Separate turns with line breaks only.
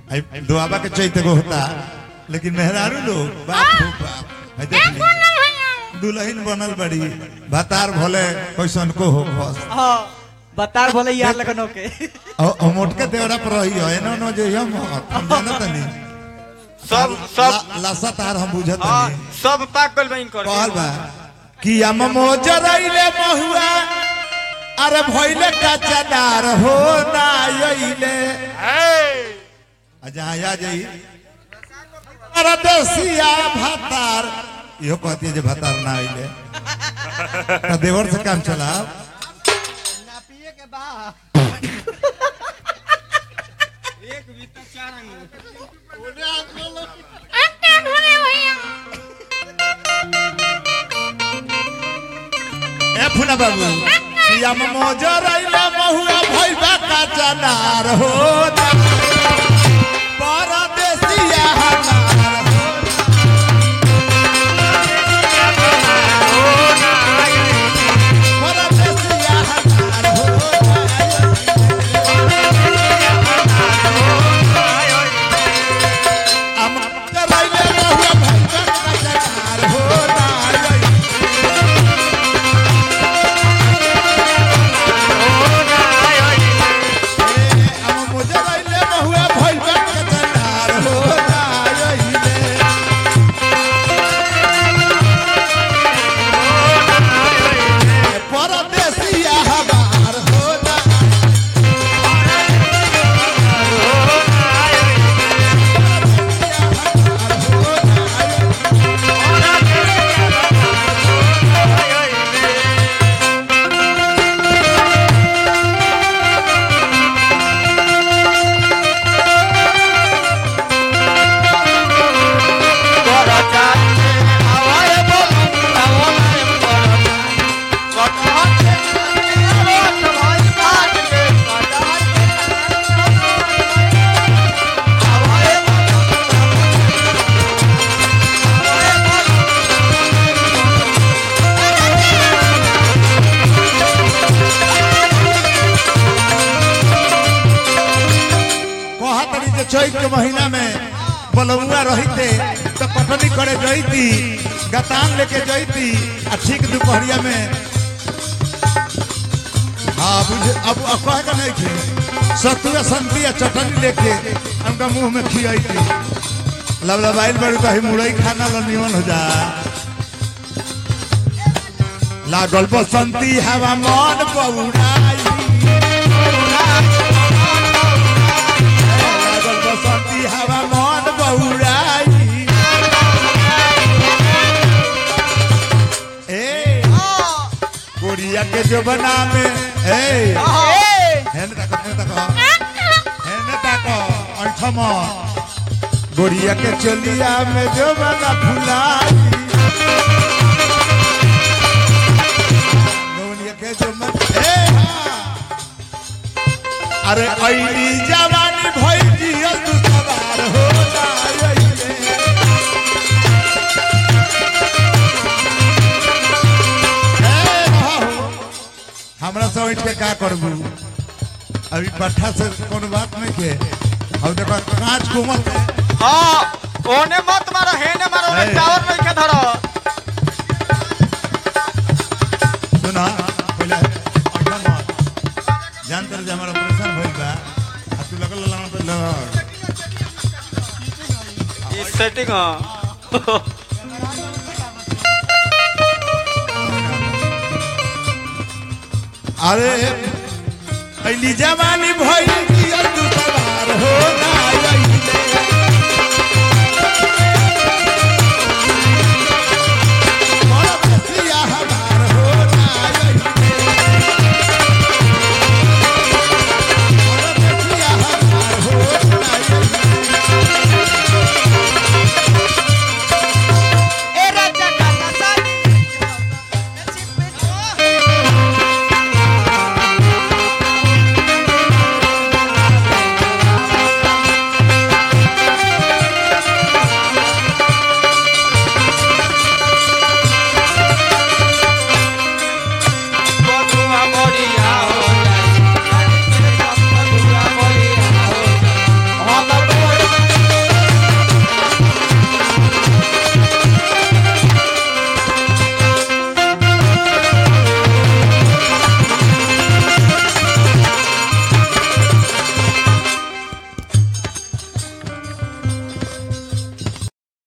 आई दुआबा के चैते को होता लेकिन मेहरारू लोग बाप हो बाप आई देख ली। दुल्हन बनल बड़ी भतार भले कैसन को हो बस
हाँ बतार बोले यार लगन होके
और मोटके देवरा पर रही है एनो नो जे हम हम जानत नहीं
सब सब
ला- लासा तार हम बुझत
हाँ,
नहीं
सब पाक गइल बा इनकर
कहल बा कि हम मोजरैले महुआ अरे भइले कचनार हो ना अइले अच्छा आ जाई अरे देसिया भातार इहो कहती है जे भातार ना अइले तो देवर से काम चला ए फुना बाबू कि हम मोजरैले महुआ भइले कचनार हो ना परदेसिया हमार हो परदेसिया हमार हो हम करैले महुआ भइले कचनार हो ना हम मोजरैले महुआ भइले कचनार हो ना अइले परदेसिया हमार होना कहा तरी जे चैत के महीना में बलौआ रहते तो कटनी करे जैती गतान लेके जैती आ ठीक दोपहरिया में हाँ बुझे अब अब कहे का नहीं थे सतुआ संती आ चटनी लेके हमका मुंह में खियाई लबलबाइल बड़ी कही मुरई खाना लो निमन हो जा लागल बसंती हवा मन बउराई लागल बसंती हवा मन बउराई ए कोरिया के जो बना में ए हेने तक हेने तक हेने तक अंठम गोरिया के चलिया में जो बना फुलाई गोरिया के जो मन ए हाँ। अरे ऐली जवानी भई जियल तू सवार हो जाइले ए बाबू, हमरा से उठ के का करबू अभी पट्ठा से कोनो बात नहीं के अब देखो कांच कोमल है।
हाँ ओने मत मारो हेने मारो ओने
है।
टावर नहीं के धरो
सुना पहले अड्डा मत जान तर जे हमारा ऑपरेशन भइल बा आ तू लगल लाना पे लगा
ई सेटिंग हाँ
अरे ऐली जवानी भइल